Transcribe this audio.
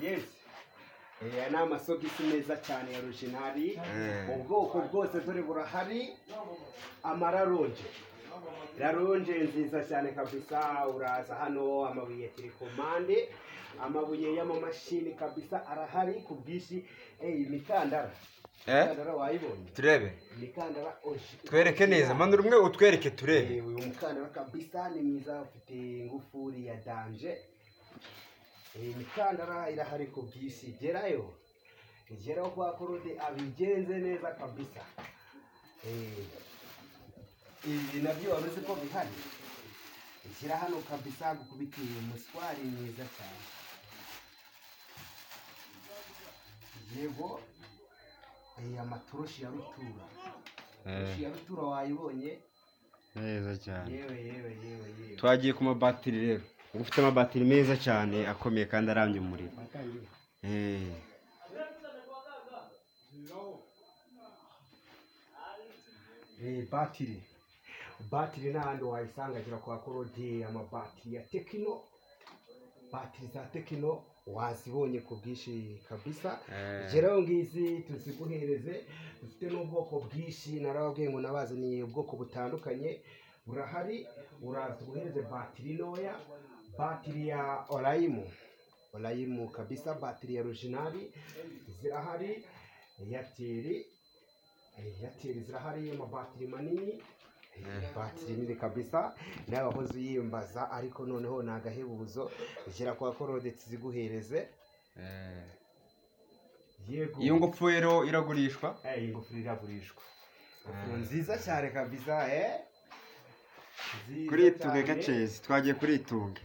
yesi aya ni amasogisi meza cyane ya rojinari ubwoko bwose dore burahari amararonje raronje nziza cyane kabisa uraza hano amabuye ya telekomande amabuye y'amamashini kabisa arahari ku bwinshi eyi imikandara imikandara wayibonye turebe imikandara oji- twereke neza manura umwe utwereke turebe Eh, uyu mukandara kabisa ni mwiza ufite ingufuri ya danje iyi mikandara irahari ku bwisi gerayo geraho kwa korode abigenze neza kabisa Eh, ibi nabyo waba uzi ko bihari shyira hano kabisa gukubitiye umuswari mwiza cyane yego eh, amatoroshi ya rutura Atoroshi ya rutura wayibonye neza cyane yewe yewe yewe yewe twagiye ku mabatiri rero uba ufite amabatiri meza cyane akomeye kandi arambye umuriro Eh. Eh, batiri batiri n'ahandi wayisanga gira kwa korodi amabatiri ya tekino batiri za tekino wazibonye ku bwinshi kabisa Eh. geraho ngizi tuziguhereze dufite n'ubwoko bwinshi narababwiye ngo nabazaniye ubwoko butandukanye burahari uraza uguhereze batiri ntoya batiri ya orayimu orayimu kabisa batiri ya rojinari zirahari eyateri eyateri zirahari amabatiri manini batiri nini kabisa nawe wahoze uyiyambaza ariko noneho ni agahebuzo gera kwa korode tuziguhereze Eh. yego iyo ngopfu rero iragurishwa Eh, iyi ngofero iragurishwa ingofero nziza cyane kabisa eh Nziza kuri itunge cyane. gacezi twagiye kuri itunge